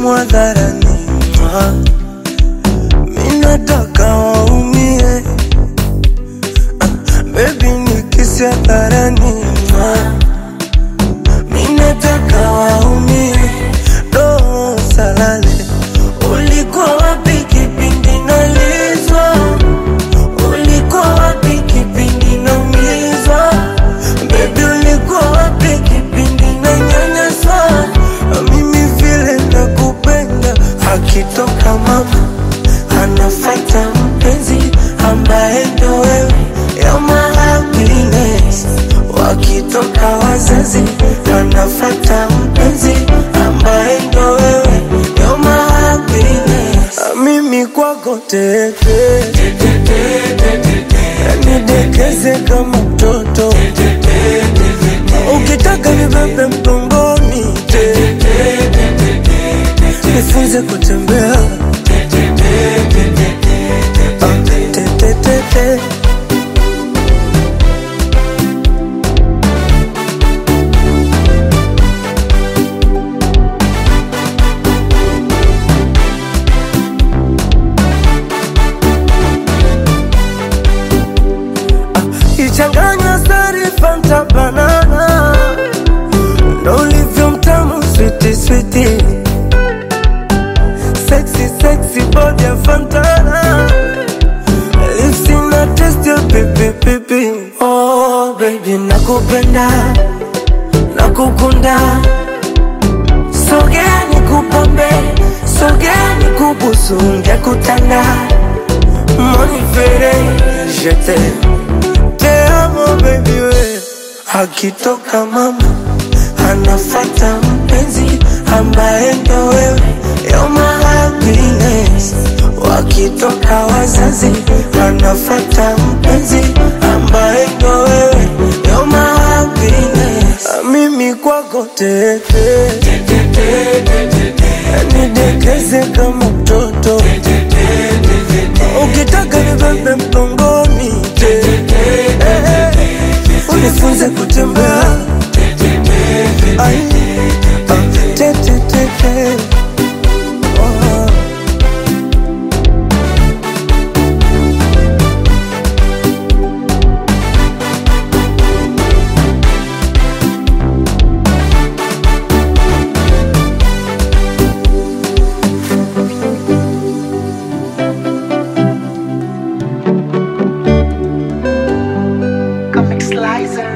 simu hadharani, mwa. mi nataka waumie, Ah, baby nikisi hadharani, mwa. mi nataka waumie, do salale, ulikuwa wapi kipindi nalizwa? Ulikuwa wapi kipindi naumizwa? Baby ulikuwa wapi kipindi nanyanyaswa? Mimi vile nakupenda, akitoka mama anafata mpenzi ambaye ndo wewe, you're my happiness. Wakitoka wazazi anafata mpenzi ambaye ndo wewe, you're my happiness. Mimi kwako teke nidekeze kama mtoto ukitaka nibebe mgongoni nifunze kutembea Ah, te, te, te, te. ichanganya sari fanta banana ndo ulivyo mtamu switi switi sexy sexy body ya fantana lips ina taste ya pipi pipi oh baby nakupenda nakukunda sogea nikupambe sogea nikubusu ngekutanda monifere jete te amo baby we akitoka mama anafata mpenzi ambaye ndo wewe you're my happiness wakitoka wazazi anafata mpenzi ambaye ndo wewe you're my happiness mimi kwako teke nidekeze kama mtoto ukitaka nibebe mgongoni unifunze kutembea Ai, ah, te, te, te, te. Oh. Comic Slicer.